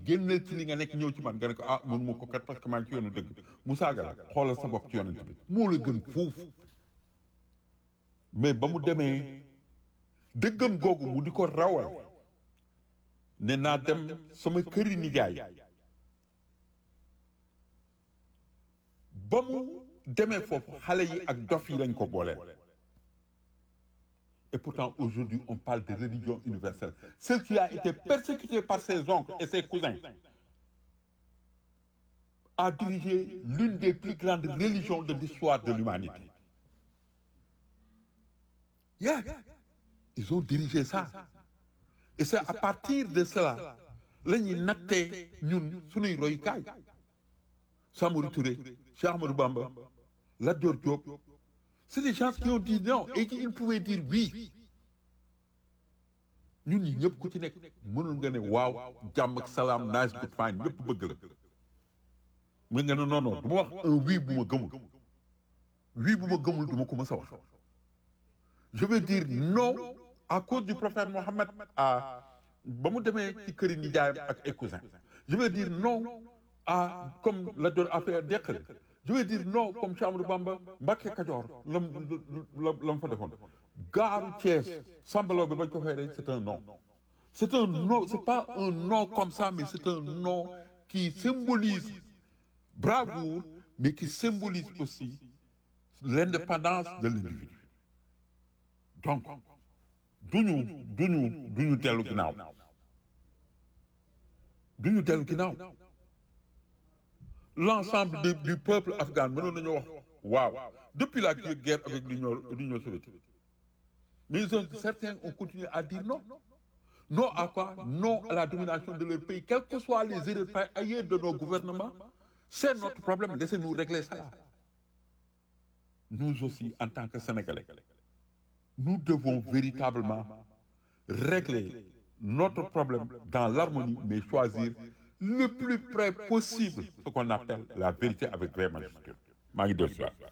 génnal ci li nga nekk ñëw ci man nga ne ko ah mënu ma ko kat parce que maa ngi ci yoonu dëgg mu saaga la xoolal sa bopp ci yonent bi moo la gën foofu mais ba mu demee dëggam googu mu di ko rawal ne naa dem sama këri nijaay ba mu demee foofu xale yi ak dof yi lañ ko booleel et pourtant aujourd'hui on parle de religion universelle celle qui a été persécutée par ses oncles et ses cousins a dirigé l'une des plus grandes religions de l'histoire de l'humanité yeah ils ont dirigé ça et c'est à partir de cela la ñuy nattee ñun suñuy royukaay Samori Touré Cheikh Ahmadou Bamba Lat Dior Diop c'est des gens qui ont dit non et qui ils pouvaient dire oui ñun ñi ñëpp ku ci nekk mënul nga ne waaw jàmm ak salaam nice good fine ñëpp bëgg la mën nga ne non non du ma wax un oui bu ma gëmul oui bu ma gëmul du ma ko mës a wax je veux dire non à cause du prophète Mohammed à ba mu demee ci këri nijaayam ak ay cousin je veux dire non à comme la doon affaire deqale je veux dire non comme Cheikh Amadou Bamba Mbacke Kajoor lam la la mu fa defoon gaaru Thiès sambalaw bi bañ ko fay rek c'est un non c'est un non c'est pas un non comme ça mais c'est un non qui symbolise bravoure mais qui symbolise aussi l'indépendance de l'individu donc duñu duñu duñu dellu ginnaaw duñu dellu ginnaaw l'ensemble du, du peuple afghan mënoon nañu wax waaw depuis la guerre avec l'Union l'Union soviétique mais ils ont, certains ont continué à dire non non à quoi non à la domination de leur pays quelles que soient les erreurs par ailleurs de nos gouvernements c'est notre problème laissez-nous régler ça nous aussi en tant que Sénégalais nous devons véritablement régler notre problème dans l'harmonie mais choisir le plus près possible ce qu'on appelle la vérité avec vraie majuscule maa ngi dellu si waat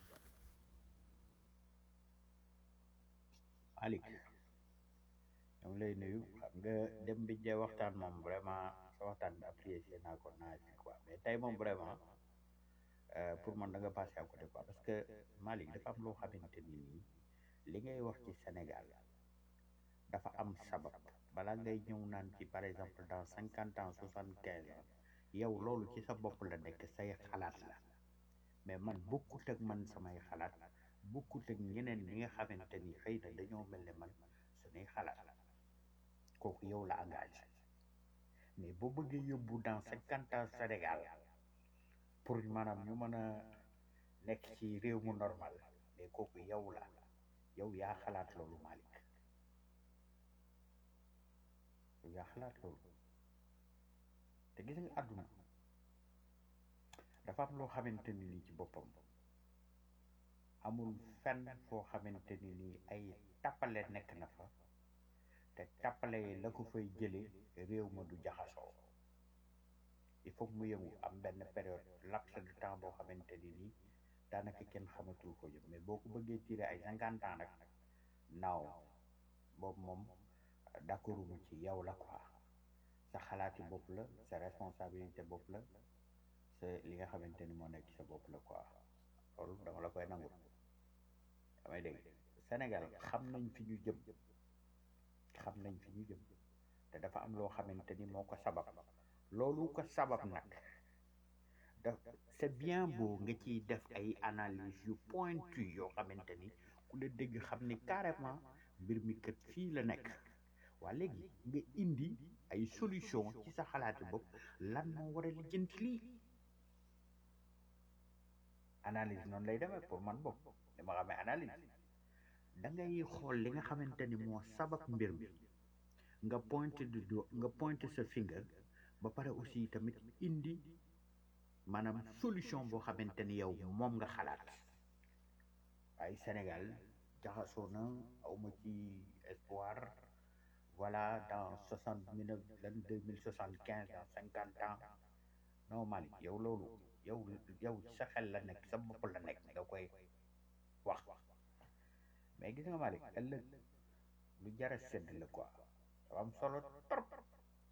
Malick ñoo ngi lay nuyu xam nga dem bi jee waxtaan moom vraiment sa waxtaan bi apprécié naa ko naa ci quoi mais tey moom vraiment euh, pour man da nga passé à côté quoi parce que Malick dafa am loo xamante ni nii li ngay wax ci Sénégal dafa am sabab balaa ngay ñëw naan ci par exemple dans cinquante ans soixante quinze ans yow loolu ci sa bopp la nekk say xalaat la mais man bokkut ak man samay xalaat bokkut ak ñeneen ñi nga xamante ni xëy na dañoo mel ne man suñuy xalaat kooku yow la engagé mais boo bëggee yóbbu dans cinquante ans Sénégal pour maanaam ñu mën a nekk ci réew mu normal mais kooku yow la yow yaa xalaat loolu Malick yow yaa xalaat loolu te gis nga àdduna dafa am loo xamante ni nii ci boppam amul fenn foo xamante ni nii ay tappale nekk na fa te tappale yi la ko fay jëlee réew ma du jaxasoo il faut que mu yëngu am benn période laps de temps boo xamante ni nii daanaka kenn xamatul ko jëm mais boo ko bëggee tiré ay cinquante ans nag naaw boobu moom d'accorduma ci yow la quoi sa xalaati bopp la sa responsabilité bopp la sa li nga xamante ni moo nekk ci sa bopp la quoi loolu dama la koy nangul damay dégg Sénégal xam nañ fi ñu jëm xam nañ fi ñu jëm te dafa am loo xamante ni moo ko sabab loolu ko sabab nag da c'est bien beau nga ciy def ay analyse yu pointu yoo xamante ni ku la dégg xam ni carrément mbir mi kat fii la nekk waa léegi nga indi ay solution ci sa xalaati bopp lan moo war a lijjanti lii analyse noonu lay demee pour man bopp dama xamee analyse da ngay xool li nga xamante ni moo sabab mbir mi nga pointé du doigt nga pointé sa finger ba pare aussi tamit indi maanaam solution boo xamante ni yow moom nga xalaat ay Sénégal jaxasoo na awma ci espoir voilà dans soixante mille lan deux mille soixante quinze dans cinquante ans non Malick yow loolu yow yow sa xel la nekk sa bopp la nekk nga koy wax mais gis nga Malick ëllëg lu jara sedd la quoi dafa am solo trop